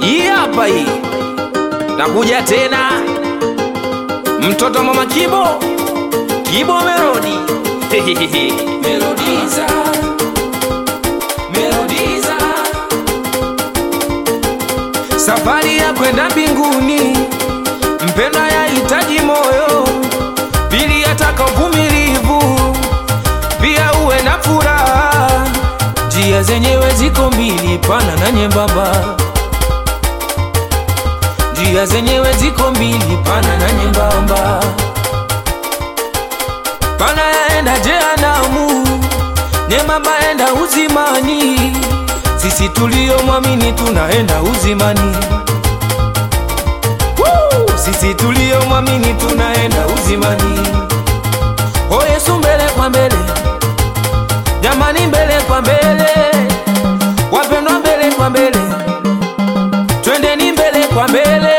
Hii hapa hii, nakuja tena, mtoto mama Kibo, Kibo Melodi Melodiza, Melodiza, safari ya kwenda mbinguni, mpendwa, yahitaji moyo, pili yataka uvumilivu, pia uwe na furaha. Njia zenyewe ziko mbili, pana na nyembamba njia zenyewe ziko mbili, pana na nyembamba. Pana yaenda jehanamu, nyembamba yaenda uzimani. Sisi tulio mwamini tunaenda uzimani. Woo! Sisi tulio mwamini tunaenda uzimani. O Yesu, mbele kwa mbele, jamani, mbele kwa mbele, wapendwa, mbele kwa mbele twendeni mbele kwa mbele,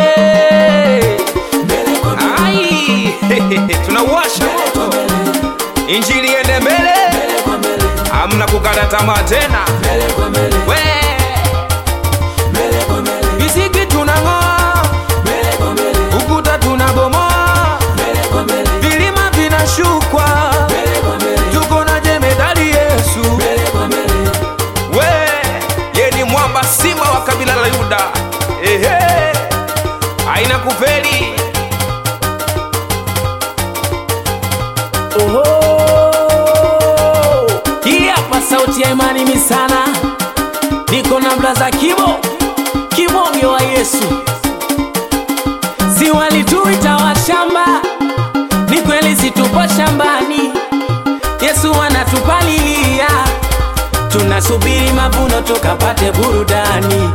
ai tunauwasha moto, injili ende mbele, hamna kukata tamaa tena. We visiki tunang'oa, ukuta tunabomoa, vilima vinashukwa, tuko na jemedali Yesu. We ye ni mwamba, simba wa kabila la Yuda. Ehe, aina kufeli. Oho, hii hapa sauti ya imani misana, niko na blaza Kibo, kibonge wa Yesu. Si walituita washamba, ni kweli situpo shambani, Yesu anatupalilia, tunasubiri mavuno tukapate burudani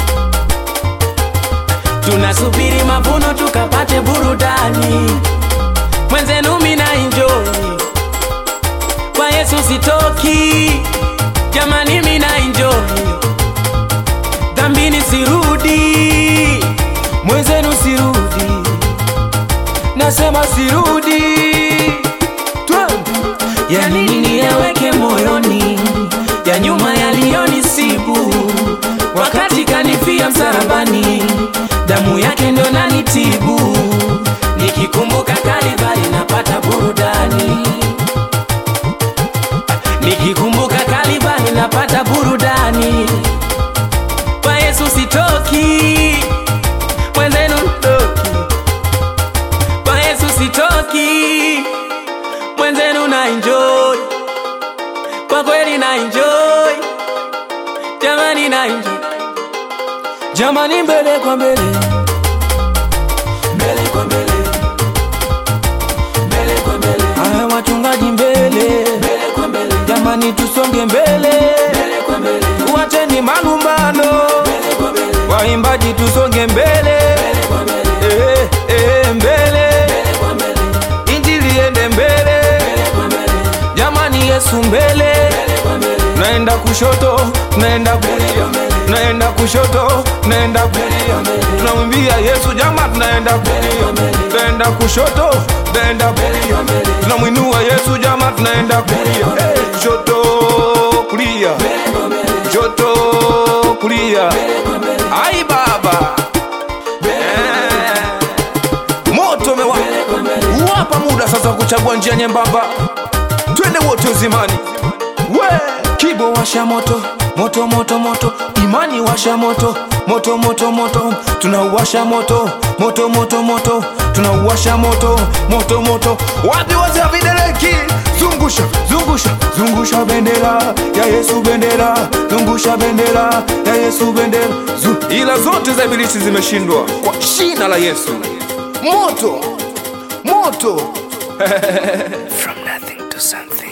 tunasubiri mavuno tukapate burudani. Mwenzenu mina enjoy kwa Yesu sitoki, jamani mina enjoy dhambini sirudi, mwenzenu sirudi, nasema sirudi, twende ya nini yaweke moyoni ya nyuma yaliyonisibu wakati kanifia msalabani, damu yake ndo nanitibu. Nikikumbuka Kalvari napata burudani, nikikumbuka Kalvari napata burudani. Kwa Yesu sitoki, mwenzenu ntoki. Kwa Yesu sitoki, mwenzenu na enjoy, kwa kweli na enjoy, jamani na enjoy jamani, mbele kwa mbele, mbele kwa mbele, mbele kwa mbele. Aya, wachungaji mbele, mbele kwa mbele, jamani, tusonge mbele, mbele kwa mbele, tuacheni malumbano, mbele kwa mbele, waimbaji tusonge mbele, mbele kwa mbele, eh, eh, mbele, mbele kwa mbele, injili ende mbele, mbele kwa mbele, jamani, Yesu mbele, mbele kwa mbele, naenda kushoto, naenda kulia, naenda kushoto, naenda kulia, tunamwimbia Yesu jama, tunaenda kulia, tunaenda kushoto, tunaenda kulia, tunamwinua Yesu jama, tunaenda kulia, Eh, kushoto, kulia, kushoto, kulia, ai baba Eh, moto umewaka, wapa muda sasa wa kuchagua njia nyembamba, twende wote uzimani. We Kibo washa moto moto moto moto, imani washa moto moto moto moto, tunauwasha moto moto moto moto, tunauwasha moto moto moto. Wapi wazee wa videleki? Zungusha zungusha zungusha bendera ya Yesu, bendera zungusha bendera ya Yesu, bendera Zu, ila zote za ibilisi zimeshindwa kwa jina la Yesu. Moto moto From nothing to something.